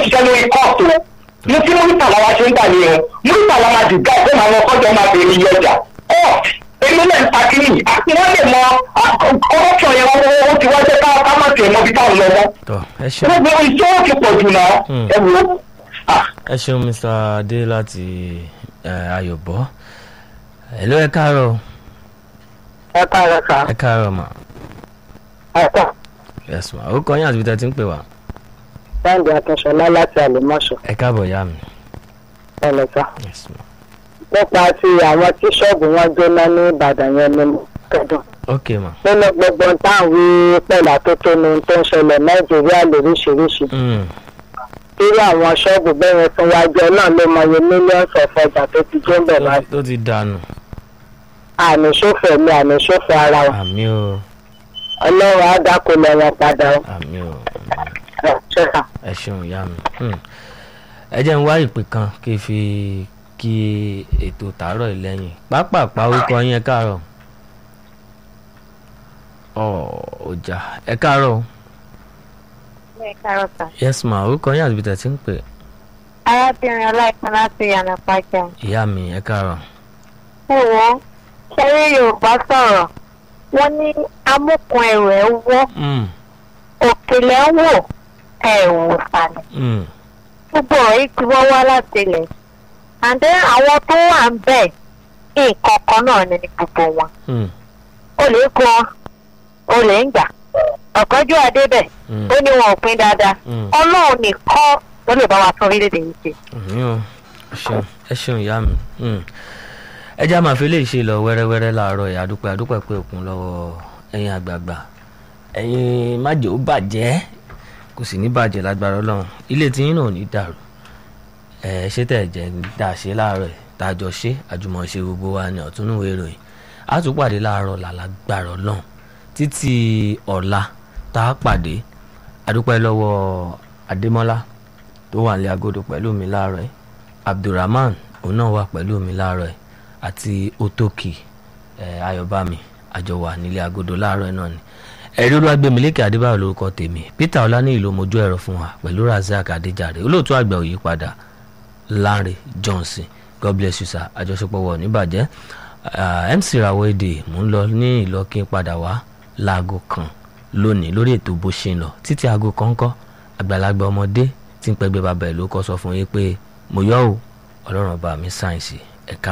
ṣiṣẹ́ lórí kóòtù mo tí múrítà làwa ṣe ń gbà ní o múrítà làwa ti gbà pé màá lọ kọjọ máa bèrè iye ọjà kóòtù èmi náà ń takiri àti wọ́n lè mọ kọ́ọ̀tù yẹn wọ́n ó ti wá jẹ́ ká ká má tiẹ̀ mọ ibi táwọn lọ mọ́ tọ ẹ ṣeun gbogbo iṣẹ́ ó ti pọ̀ jù náà Hmm. ẹ wò ó. Ah, ẹ ṣeun mr adé láti eh, ayọ̀bọ ẹ ló ẹ káàárọ̀ o. ẹ káàárọ̀ sá ẹ káàárọ̀ mà ẹ ká yes ma ó kọ́ yín àti ibi tẹ́ ti ń pè wá sáǹdì akínṣọlá láti àlèmọ́ṣọ ẹ káàbọ̀ yá mi ẹ lọ sá. yes ma nípa ti àwọn tí ṣọ́ọ̀bù wọn jóná ní ìbàdàn yẹn ni mo kẹ́dùn. ok ma nínú gbogbo táwọn wí pẹ̀lú àtótónu tó ń ṣẹlẹ̀ nàìjíríà lóríṣiríṣi. Mm, irú àwọn ṣọ́ọ̀bù bẹ́ẹ̀ yẹn fún wájú ẹ náà ló mọye mílíọ̀nù ọ̀fọ̀ ọjà tó ti jó ń bẹ̀ tó láti. ti- tó ti dànù àmì ṣòfò ẹ̀mí àmì ṣòfò ara wa. àmì o ọlọ́run á dákúlẹ̀ wọn padà ó. àmì o ẹ ṣe kà. ẹ ṣeun ìyá mi Hmm. ẹ jẹ́ ń wá ìpè kan kí n fi kí ètò tàárọ̀ yìí lẹ́yìn pápápá orúkọ yín ẹ káàárọ̀ ọ ọjà ẹ káàárọ̀ o. Ẹ káàárọ̀ sà. yes ma orúkọ yín àti ibi tẹ́ ti ń pè Arábìnrin ọláìpín láti Yànà Pàjá. ìyá mi ẹ káàárọ̀ Ẹ wò ó, ṣẹ́rí Yorùbá sọ̀rọ̀. Wọ́n ní amúkun ẹ̀rọ ẹ̀ wọ́, Mm, òkèlè ń wò, ẹ̀ wò sàlẹ̀. mm, Gbogbo ọ̀rọ̀ yìí ti wọ́ wá láti ilẹ̀. Àǹdẹ́ àwọn tó wà ń bẹ̀, nǹkan kan náà ni gbogbo wọn. mm, Olè gan, olè ń gbà. Ọ̀kánjú Adébẹ̀, mm. ó ní wọn ò pín dáadáa. Mm. Ọlọ́run nìkan ló lè bá wa tún orílẹ̀-èdè yìí ṣe. àmì o ẹ ṣeun ẹ ṣeun ìyá mi Mm. ẹ já máa fi lè ṣe lọ wẹ́rẹ́wẹ́rẹ́ láàárọ̀ yìí àdúpẹ́ àdúpẹ́ pé òkun lọ́wọ́ ẹ̀yin àgbààgbà ẹ̀yin májè ó bàjẹ́ kò sì ní bàjẹ́ lágbára ọlọ́run ilé tí yín náà ò ní dàrú ẹ ṣé tẹ̀ jẹ́ dá a ṣe láàárọ̀ yìí tá a jọ ṣe àjùmọ̀ṣe gbogbo wa ní ọ̀túnúwé ìròyìn a tún pàdé láàárọ̀ làlágbára ọlọ́run títí ọ̀la tá a pàdé àdúpẹ́ lọ́wọ́ adémọ́lá tó wà ní agodo pẹ̀lú mi láàárọ̀ ẹ̀ abdulrahman òun náà wà pẹ̀lú mi láàárọ̀ ẹ̀ àti otoki ẹ̀ ayọ̀bámi àjọ wà nílé agodo láàárọ̀ ẹ̀ náà ni ẹ̀rí olúwàgbẹ̀mílẹ́kì adébáyọ̀ lórúkọ tèmi peter ọláníyì ló mojú ẹ̀rọ fún wa pẹ̀lú razak adéjàre olóòtú àgbà òyípadà lanre johnson god bless you sir àjọṣepọ̀ wọ̀ níbàjẹ́ Ah, mc rawọ́ èdè mò ń lọ ní ìlọ́kí padà wá láago kan lónìí lórí ètò bó ṣe ń lọ títí aago kan kọ́ àgbàlagbà ọmọdé tí ń pẹgbẹ́ bàbá ẹ̀ ló kọ́ sọ fún yín pé mo yọ̀ ọ́ ọlọ́run ọba mi sáyẹ̀nsì ẹ̀ka